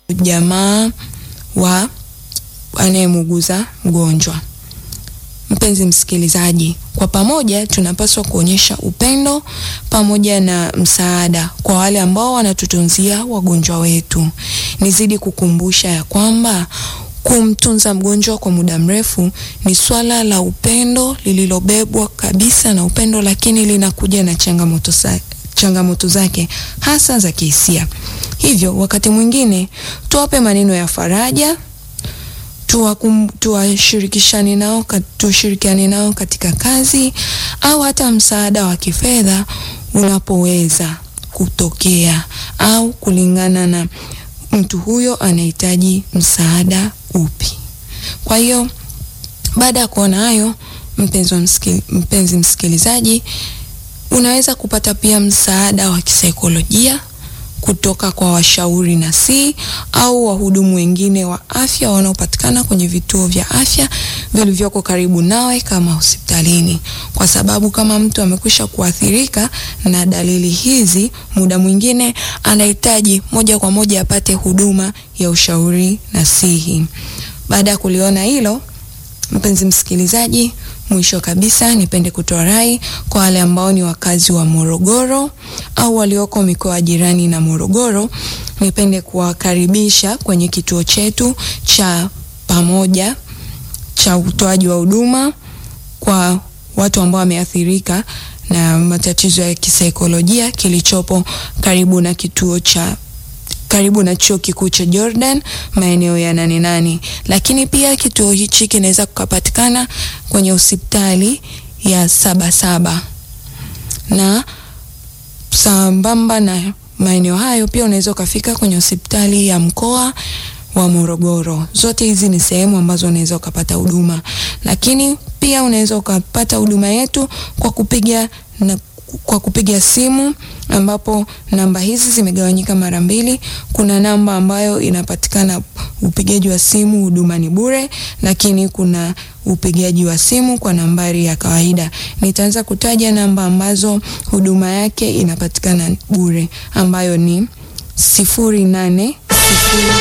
jamaa wa anayemuuguza mgonjwa. Mpenzi msikilizaji, kwa pamoja tunapaswa kuonyesha upendo pamoja na msaada kwa wale ambao wanatutunzia wagonjwa wetu. Nizidi kukumbusha ya kwamba kumtunza mgonjwa kwa muda mrefu ni swala la upendo lililobebwa kabisa na upendo, lakini linakuja na changamoto sa changamoto zake hasa za kihisia. Hivyo wakati mwingine tuwape maneno ya faraja tuwashirikishane nao, tushirikiane nao katika kazi au hata msaada wa kifedha unapoweza kutokea au kulingana na mtu huyo anahitaji msaada upi. Kwa hiyo baada ya kuona hayo, mpenzi msikil, mpenzi msikilizaji, unaweza kupata pia msaada wa kisaikolojia kutoka kwa washauri nasihi au wahudumu wengine wa afya wanaopatikana kwenye vituo vya afya vilivyoko karibu nawe kama hospitalini, kwa sababu kama mtu amekwisha kuathirika na dalili hizi, muda mwingine anahitaji moja kwa moja apate huduma ya ushauri nasihi. Baada ya kuliona hilo, mpenzi msikilizaji, mwisho kabisa nipende kutoa rai kwa wale ambao ni wakazi wa Morogoro au walioko mikoa jirani na Morogoro, nipende kuwakaribisha kwenye kituo chetu cha pamoja cha utoaji wa huduma kwa watu ambao wameathirika na matatizo ya kisaikolojia kilichopo karibu na kituo cha karibu na chuo kikuu cha Jordan maeneo ya nane nane. Lakini pia kituo hichi kinaweza kupatikana kwenye hospitali ya Sabasaba, na sambamba na maeneo hayo pia unaweza ukafika kwenye hospitali ya mkoa wa Morogoro. Zote hizi ni sehemu ambazo unaweza ukapata huduma, lakini pia unaweza ukapata huduma yetu kwa kupiga na kwa kupiga simu ambapo namba hizi zimegawanyika mara mbili. Kuna namba ambayo inapatikana upigaji wa simu, huduma ni bure, lakini kuna upigaji wa simu kwa nambari ya kawaida. Nitaanza kutaja namba ambazo huduma yake inapatikana bure ambayo ni sifuri nane sifuri